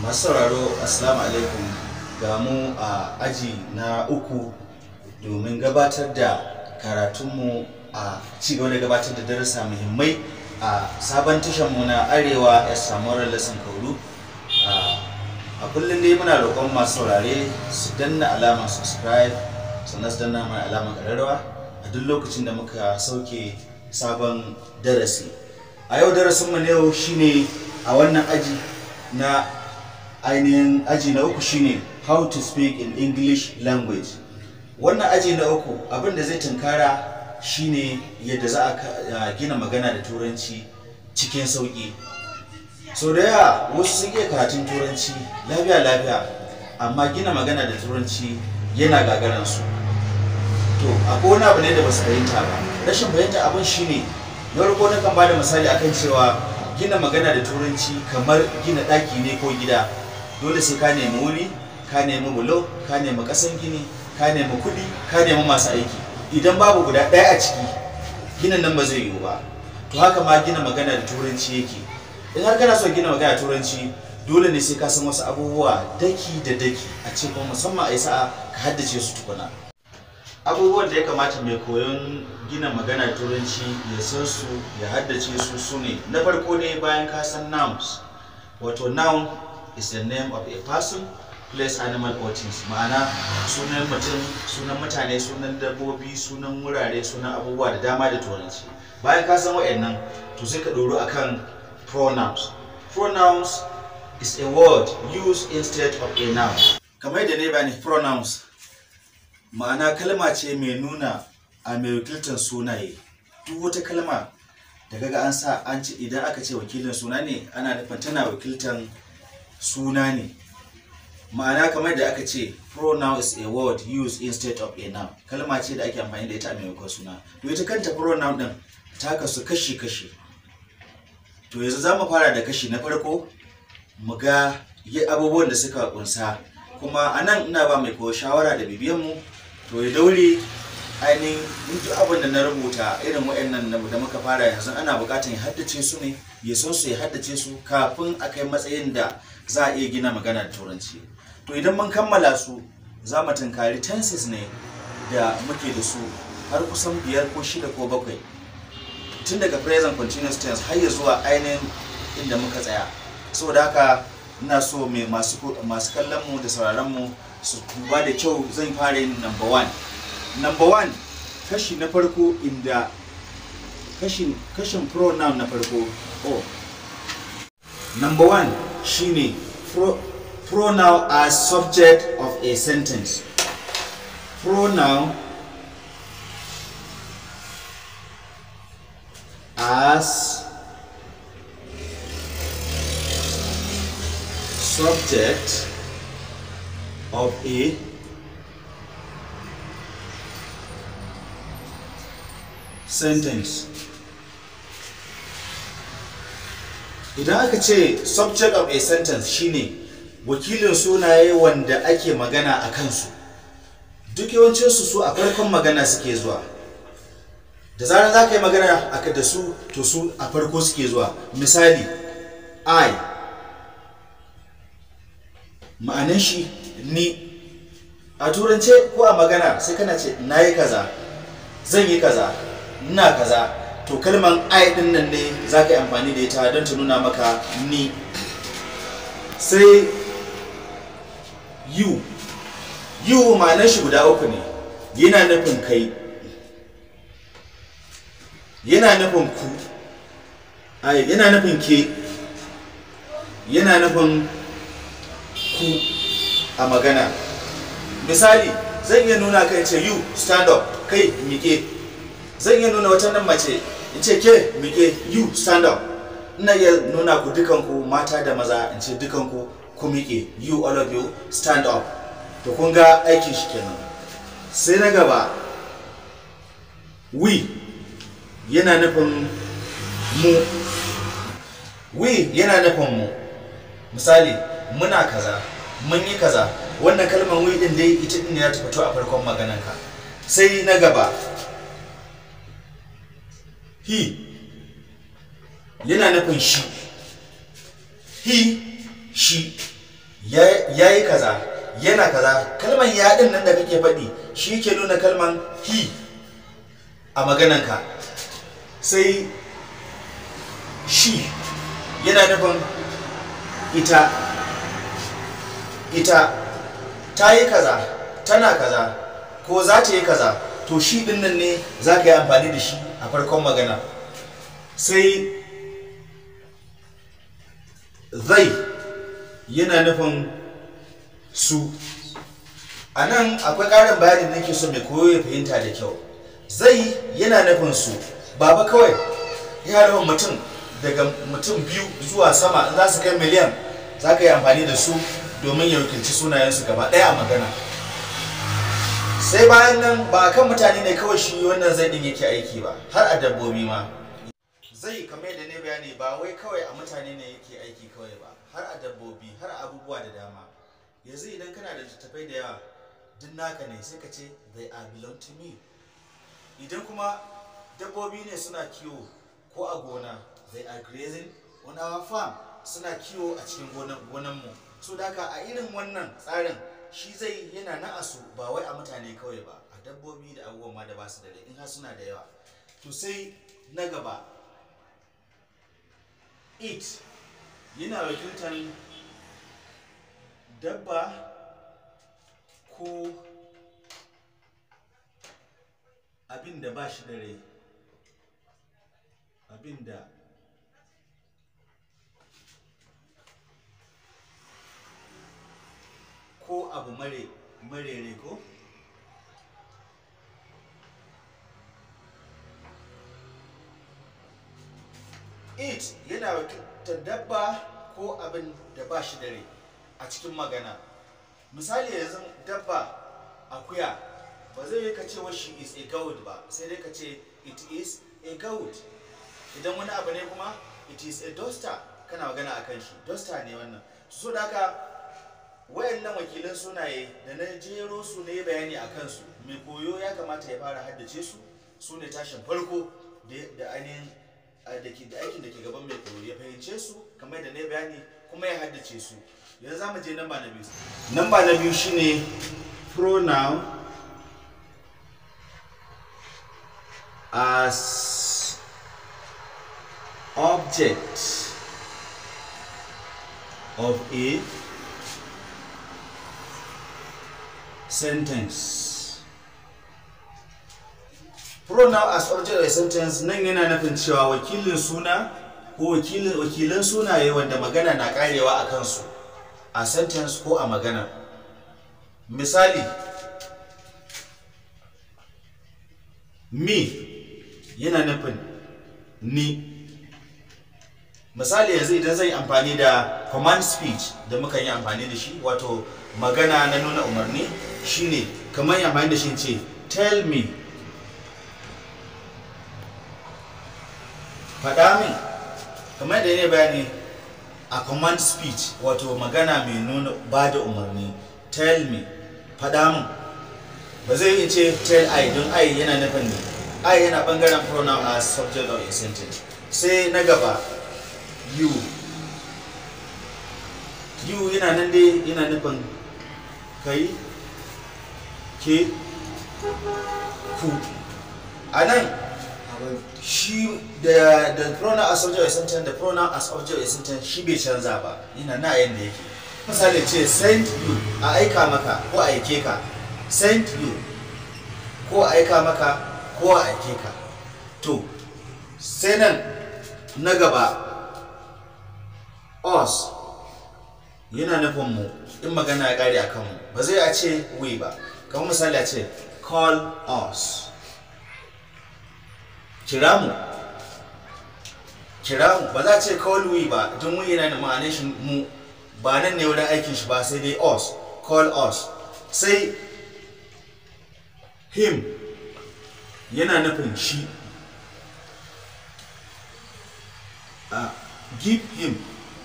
masu sauraro assalamu alaikum ga mu a aji na uku domin gabatar da karatunmu a cigaba da gabatar da darussa muhimmai a sabon mu na arewa ya samu lesson kauru a kullum dai muna roƙon masu saurare su danna alamar subscribe sannan su danna mana alamar ƙararrawa a duk lokacin da muka sauke sabon darasi a yau darasinmu na yau shine a wannan aji na ainihin aji na uku shine how to speak in english language wannan aji na uku abin da zai tunkara shine yadda za a gina magana da turanci cikin sauƙi so da yawa wasu sun iya karatun turanci lafiya lafiya amma gina magana da turanci yana gagaransu to akwai wani abu ne da ba su fahimta ba rashin fahimta abin shine na farko na kan ba da misali akan cewa gina magana da turanci kamar gina ɗaki ne ko gida dole sai ka nemi wuri ka nemi bulo ka nemi ƙasan gini ka nemi kuɗi ka nemi masu aiki idan babu guda ɗaya a ciki ginin nan ba zai yiwu ba to haka ma gina magana da turanci yake in har kana so gina magana da turanci dole ne sai ka san wasu abubuwa daki da daki a ce kuma musamman a yi sa'a ka haddace su tukuna abubuwan da ya kamata mai koyon gina magana da turanci ya san su ya haddace su su ne na farko ne bayan ka san nouns wato noun is the name of a person place animal or things ma'ana sunan mutum sunan mutane sunan dabbobi sunan wurare sunan abubuwa da dama da turanci bayan ka san wa'annan to sai ka ɗoro akan pronouns pronouns is a word used instead of a noun kamar yadda ne bani pronouns ma'ana kalma ce mai nuna a mai wakiltar sunaye duk wata kalma da kaga an sa an ce idan aka ce wakilin suna ne ana nufin tana wakiltar suna ne ma'ana kamar da aka ce pronoun is a word used instead of a noun kalma ce da ake amfani da ita a maimakon suna to ita kanta pronoun din ta kasu kashi-kashi to yanzu za mu fara da kashi na farko mu ga abubuwan da suka kunsa kuma a nan ina ba mai koyo shawara da bibiyanmu to ya daure ainihin duk abin da na rubuta irin waɗannan da muka fara yanzu ana buƙatar ya haddace su ne ya san su ya haddace su kafin a kai matsayin da za a iya gina magana da turanci to idan mun kammala su za mu tunkari tenses ne da muke da su har kusan biyar ko shida ko bakwai tun daga present continuous tense har ya zuwa ainihin inda muka tsaya saboda haka ina so mai masu kallon mu da sauraron mu su duba da kyau zan fara yin number one number one kashi na farko inda kashin kashin pronoun na farko oh number one shine pro, pronoun as subject of a sentence pronoun as subject of a sentence idan aka ce subject of a sentence shine wakilin sunaye wanda ake magana a kansu duk yawancinsu su a farkon magana suke zuwa da zarar za ka yi magana aka da su to su a farko suke zuwa misali i ma'anin shi ni a turance ko a magana sai kana ce na yi kaza zan yi kaza ina kaza to kalman i din nan ne za ka yi amfani da ita don ta nuna maka ni sai you you ma'anar shi guda uku ne yana nufin kai yana nufin ku ai yana nufin ke yana nufin ku a magana misali zan iya nuna kai ce you stand up kai mike zan iya nuna wata nan mace in ce ke mike you stand up ina iya nuna ku dukanku mata da maza in ce dukanku ku mike you all of you stand up to kun ga aikin shi kenan sai na gaba we yana nufin mu we yana nufin mu misali muna kaza mun yi kaza wannan kalmar we din dai ita din ne za ta fito a farkon maganarka sai na gaba he yana nufin shi he shi ya yi kaza yana kaza kalman ya din nan da kake faɗi shi ke nuna kalman he a magananka sai shi yana nufin ita ita ta yi kaza tana kaza ko za ta yi kaza to shi din nan ne za ka yi amfani da shi a farkon magana sai zai yana nufin su a nan akwai ƙarin bayanin da nake so mai koyo ya fahimta da kyau zai yana nufin su baba kawai ya nufin mutum daga mutum biyu zuwa sama za su kai miliyan za ka yi amfani da su domin ya wakilci sunayensu gaba ɗaya a magana sai bayan nan ba a kan mutane ne kawai shi wannan zai ɗin yake aiki ba har a dabbobi ma zai kamar yadda ne bayani ba wai kawai a mutane ne yake aiki kawai ba har a dabbobi har a abubuwa da dama yanzu idan kana da littattafai da yawa duk naka ne sai ka ce they are belong to me idan kuma dabbobi ne suna kiwo ko a gona they are grazing on our farm suna kiwo a cikin gonan mu so da a irin wannan tsarin shi zai yana na asu ba wai a mutane kawai ba a dabbobi da abubuwan ma da ba su da rai in har suna da yawa to sai na gaba it yana wakiltar dabba ko abin da ba shi da rai abin da ko abu mare marere ko it yana wakiltar dabba ko abin da ba shi da rai a cikin magana misali yanzu dabba akuya ba zai yi ka ce wa shi is a goat ba sai dai ka ce it is a goat idan wani abu ne kuma it is a duster kana magana a kan shi duster ne wannan so da haka wayannan wakilan sunaye da na jero su ne bayani a kansu mai koyo ya kamata ya fara haddace su su ne tashin farko da ainihin da aikin da ke gaban mai koyo ya fahimce su kamar da na bayani kuma ya haddace su yanzu za mu je namba na biyu namba na biyu shine pronoun as object of a sentence pronoun as object of a sentence nan yana nufin cewa wakilin suna ko wakilan sunaye wanda magana na karewa a kansu a sentence ko a magana misali me yana nufin ni misali yanzu idan zai amfani da command speech da muka yi amfani da shi wato magana na nuna umarni shine kamar yi amfani da shi ce tell me faɗa min kamar da ne bayani a command speech wato magana mai nuna ba da umarni tell me faɗa min ba zai yi ce tell i don i yana nufin ne i yana ɓangaren pronoun as subject of a sentence sai na gaba you you yana nan dai yana nufin kai ke ku a nan shi da da pronoun as subject of a sentence da pronoun as object of a sentence shi bai canza ba yana na yanda yake misali ce send you a aika maka ko a aike ka send you ko a aika maka ko a aike ka to sai nan na gaba us yana nufin mu in magana ya kare a kanmu ba zai a ce we ba kamar misali a ce call us kira mu kira mu ba za a ce call we ba don we yana da ma'anar shi mu ba nan ne wurin aikin shi ba sai dai us call us sai him yana nufin shi a give him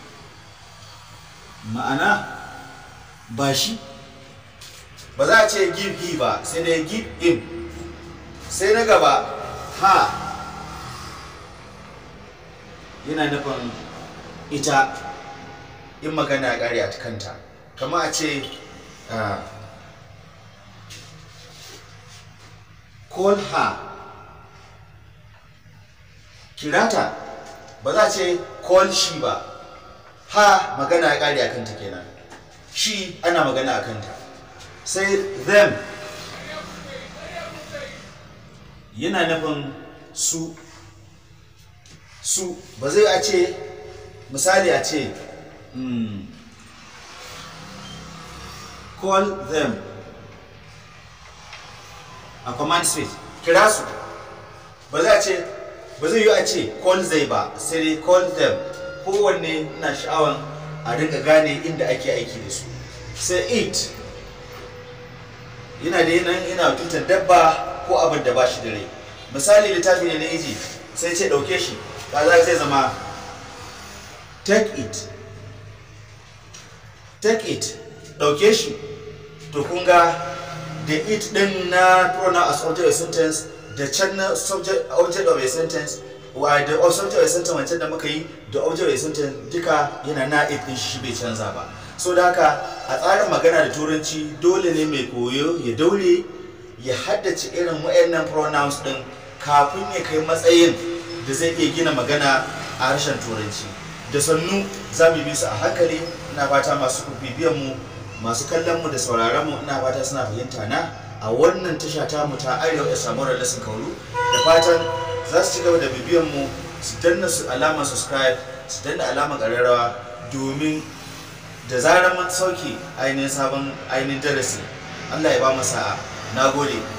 ma'ana ba shi ba za a ce give he ba sai dai give him sai na gaba ha yana nufin ita in magana ya kare a kanta kama a ce ah, call her kirata ba za a ce call shi ba ha magana ya kare a kanta kenan shi ana magana a kanta sai them yana nufin su su ba zai a ce misali a ce mm, call them a command space kira su ba za a ce ba zai yi a ce call zai ba sai dai call them kowanne na sha'awan a rinka gane inda ake aiki da su sai it yana da yanayin ina tutar dabba ko abin da ba shi da rai misali littafi ne na iji sai ce ɗauke shi kaza zai zama take it take it ɗauke shi to kun ga da it ɗin na pronoun as object of sentence da can na subject object of a sentence wa da subject of a sentence wancan da muka yi da object of a sentence duka yana na it ɗin shi bai canza ba so da haka a tsarin magana da turanci dole ne mai koyo ya daure ya haddace irin wayannan pronouns ɗin kafin ya kai matsayin da zai iya gina magana a harshen turanci da sannu za mu bi su a hankali ina fata masu bibiyan mu masu kallon mu da sauraron mu ina fata suna fahimta na a wannan tasha ta mu ta arewa ya samu lesson kauru da fatan za su ci gaba da bibiyan mu su danna su alamar subscribe su danna alamar ƙararrawa domin da zarar mun sauke ainihin sabon ainihin darasi Allah ya ba mu sa'a na gode